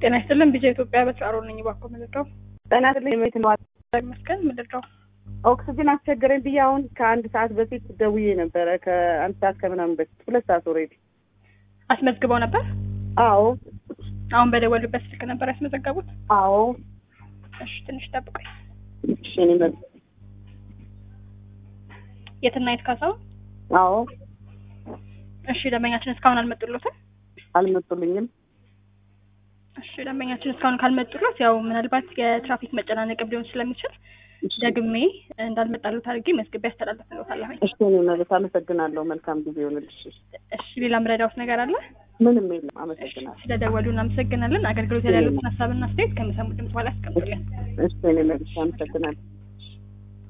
ጤና ይስጥልን ቢዛ ኢትዮጵያ በስራሮ ነኝ። እባክዎ ምንድነው? ጤና ይስጥልኝ ቤት ነው ይመስገን ምንድነው? ኦክስጅን አስቸገረኝ ብዬ አሁን ከአንድ ሰዓት በፊት ደውዬ ነበረ። ከአንድ ሰዓት ከምናምን በፊት ሁለት ሰዓት ኦልሬዲ። አስመዝግበው ነበር? አዎ አሁን በደወሉበት ስልክ ነበር ያስመዘገቡት? አዎ። እሺ ትንሽ ጠብቆኝ። እሺ እኔ መ- የትና የት ካሳው? አዎ እሺ ደንበኛችን እስካሁን አልመጡሎትም? አልመጡልኝም። እሺ ደንበኛችን እስካሁን ካልመጡሎት ያው ምናልባት የትራፊክ መጨናነቅም ሊሆን ስለሚችል እሺ ደግሜ እንዳልመጣሉት አድርጌ መዝግቤ ያስተላለፍልዎታለሁ። እሺ እኔ መለስ አመሰግናለሁ። መልካም ጊዜ ይሆንልሽ። እሺ ሌላ ምረዳዎት ነገር አለ? ምንም የለም። አመሰግናለሁ። ስለደወሉ እናመሰግናለን። አገልግሎት ላይ ያሉትን ሀሳብና አስተያየት ከሚሰሙ ድምጽ በኋላ ያስቀምጡልን። እሺ እኔ መለስ አመሰግናለሁ።